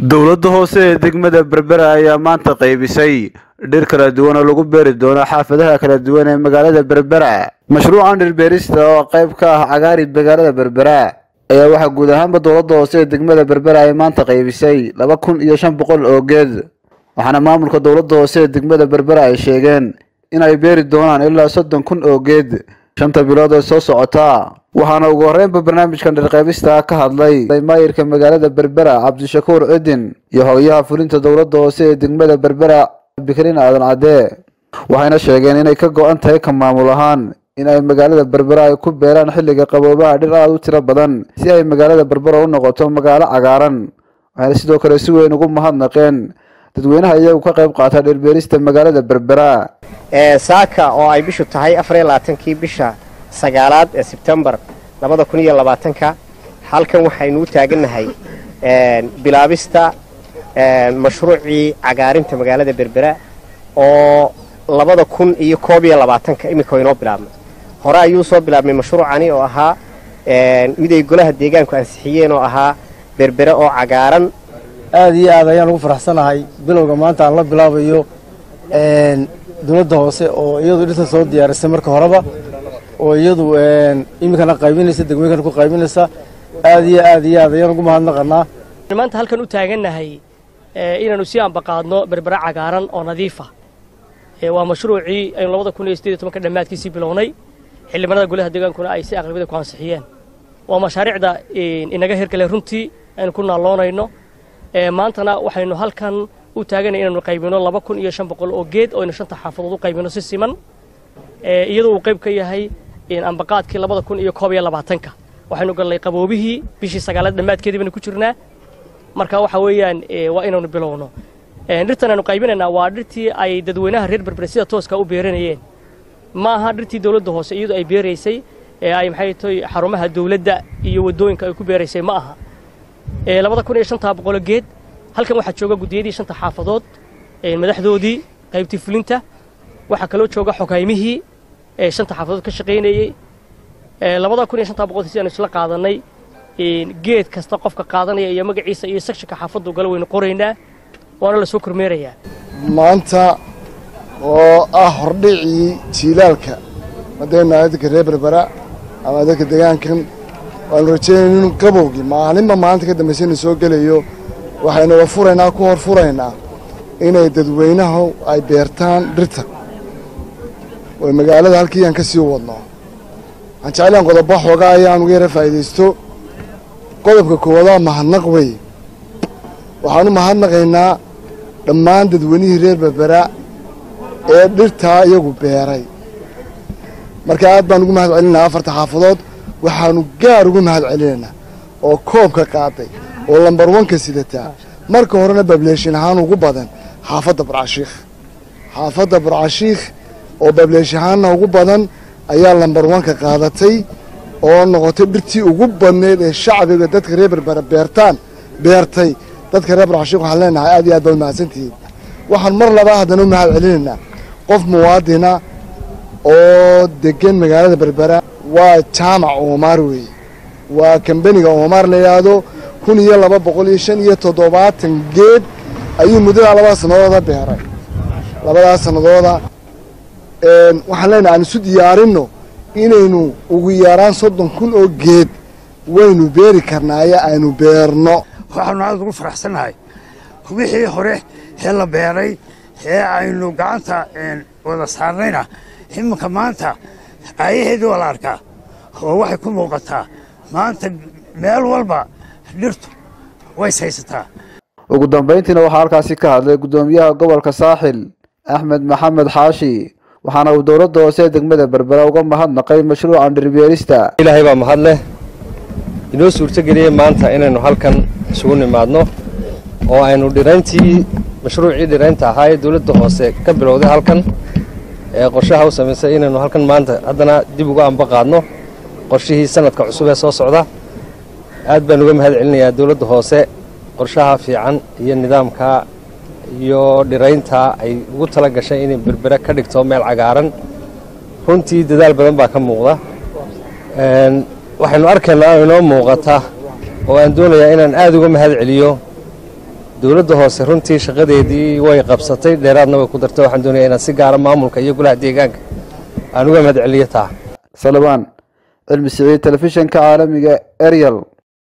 dowladda hoose ee degmada berbera ayaa maanta qaybisay dhir kala duwan oo lagu beeri doono xaafadaha kala duwan ee magaalada berbera mashruucan dhirbeerista oo qayb ka ah cagaari magaalada berbera ayaa waxaa guud ahaanba dowladda hoose ee degmada berbera ay maanta qaybisay laba kun iyo shan boqol oo geed waxaana maamulka dowladda hoose ee degmada berbera ay sheegeen in ay beeri doonaan ilaa soddon kun oo geed shanta bilood ee soo socota waxaana ugu horreynba barnaamijkan dhirqaybista ka hadlay maayirka magaalada berbera cabdishakuur cidin iyo hogayaha fulinta dowladda hoose ee degmada berbera bikrin aadan cadde waxayna sheegeen inay ka go-an tahay ka maamul ahaan in ay magaalada berbera ay ku beeraan xilliga qaboobaha dhir aada u tiro badan si ay magaalada berbera u noqoto magaalo cagaaran waxayna sidoo kale si weyn ugu mahadnaqeen dadweynaha iyagu ka qayb qaata dhirbeerista magaalada berbera saaka oo ay bishu tahay afariyo labaatankii bisha sagaalaad ee sebtembar labada kun iyo labaatanka halkan waxaynu u taagannahay bilaabista mashruucii cagaarinta magaalada berbera oo labada kun iyo koob iyo labaatanka iminka inoo bilaabnay hore ayuu soo bilaabmay mashruucani oo ahaa mid ay golaha deegaanku ansixiyeen oo ahaa berbere oo cagaaran aad iyo aad ayaan ugu faraxsanahay bilowga maanta aan la bilaabayo dowladda hoose oo iyadu dhirta soo diyaarisay marka horeba oo iyadu iminkana qaybinaysa degmooyinkana ku qaybinaysa aad iyo aad iyo aad ayaan ugu mahadnaqanaa maanta halkan u taagannahay inaanu sii ambaqaadno berbera cagaaran oo nadiifa waa mashruucii aynu labada kun iyo sideed iyo tobanka dhammaadkiisii bilownay xildhibaanada golaha deegaankuna ay si aqlabiyada ku ansixiyeen waa mashaariicda inaga hirgale runtii aynu ku naalloonayno maantana waxaynu halkan u taaganay inaynu qaybino laba kun iyo shan boqol oo geed oo aynu shanta xaafadood u qaybino si siman iyadoo uu qayb ka yahay ambaqaadkii labada kun iyo koob iyo labaatanka waxaynu gallay qaboobihii bishii sagaalaad dhammaadkeedii baynu ku jirnaa marka waxa weeyaan waa inaynu bilowno dhirtan aynu qaybinaynaa waa dhirtii ay dadweynaha reer berbere sida tooska u beeranayeen ma aha dhirtii dowladda hoose iyadu ay beeraysay ee ay maxay tahay xarumaha dowladda iyo waddooyinka ay ku beeraysay ma aha labada kun iyo shantaa boqolo geed halkan waxaa jooga guddiyadii shanta xaafadood madaxdoodii qaybtii fulinta waxaa kaloo jooga xogaymihii shanta xaafadood ka shaqaynayey labada kun iyo shantaa boqol si aanu isla qaadanay geed kasta qofka qaadanaya iyo magaciisa iyo sekshinka xaafaddu gala waynu qoraynaa waana la soo kormeerayaa maanta oo ah hordhicii jiilaalka madayna dadka reer berbera ama dadka deegaankan waanu rajeynayna inu qabowgii maalinba maalinta ka dambaysa inu soo gelayo waxaynu wa furaynaa ku hor furaynaa inay dadweynahu ay beertaan dhirta oy magaalada halkii aan ka sii wadno waxaan jeclaan qodobo xoogaa ayaan uga yara faa'iidaysto qodobka koowadaa mahadnaq wey waxaan u mahadnaqaynaa dhammaan dadweynihii reer berbera ee dhirtaa iyagu beeray marka aad baan ugu mahad celinaynaa afarta xaafadood waxaanu gaar ugu mahad celinaynaa oo koobka qaaday oo lambar wanka sidataa marka horena bableeshin ahaan ugu badan xaafadda burcashiikh xaafadda burcashiikh oo bableesh ahaanna ugu badan ayaa lambar wanka qaadatay oo noqotay dhirtii ugu badneyd ee shacbiga dadka reer berbera beertaan beertay dadka reer burcashiikh waxaan leenahay aad iyo aad baad mahadsantihiin waxaan mar labaa haddana u mahad celinaynaa qof muwaadina oo degan magaalada berbera waa jaamac oomaar weeye waa kambeniga oomaar la yidhaahdo kun iyo laba boqol iyo shan iyo toddobaatan geed ayuu muddadaa labada sannadooda beeray labadaas sannadooda waxaan leenahay aan isu diyaarinno inaynu ugu yaraan soddon kun oo geed waynu beeri karnaaye aynu beerno waxaanu aad ugu faraxsannahay wixii hore ee la beeray ee aynu gacanta wada saarnayna iminka maanta aayaheedii waa la arkaa oo waxay ku muuqataa maanta meel walba dhirtu ways haysataa ugu dambayntiina waxaa halkaasi ka hadlay guddoomiyaha gobolka saaxil axmed maxamed xaashi waxaana uu dowladda hoose degmada berbera uga mahadnaqay mashruucan dhirbeerista ilaahay baa mahad leh inoo suurtogeliyey maanta inaynu halkan isugu nimaadno oo aynu dhirayntii mashruucii dhiraynta ahaa ee dowladda hoose ka bilowday halkan ee qorshaha u samaysay inaynu halkan maanta haddana dib uga amba qaadno qorshihii sanadka cusub ee soo socda aad baan uga mahad celinayaa dowladda hoose qorshaha fiican iyo nidaamka iyo dhiraynta ay ugu tala gashay inay berbere ka dhigto meel cagaaran runtii dadaal badan baa ka muuqda waxaynu arkaynaa oo inoo muuqata oo aan doonayaa inaan aad uga mahad celiyo dowladda hoose runtii shaqadeedii way qabsatay dheeraadna way ku dartay waxaan doonaya inaan si gaara maamulka iyo golaha deegaanka aan uga mahad celiyo taa salabaan cilmi siciid telefishinka caalamiga ariel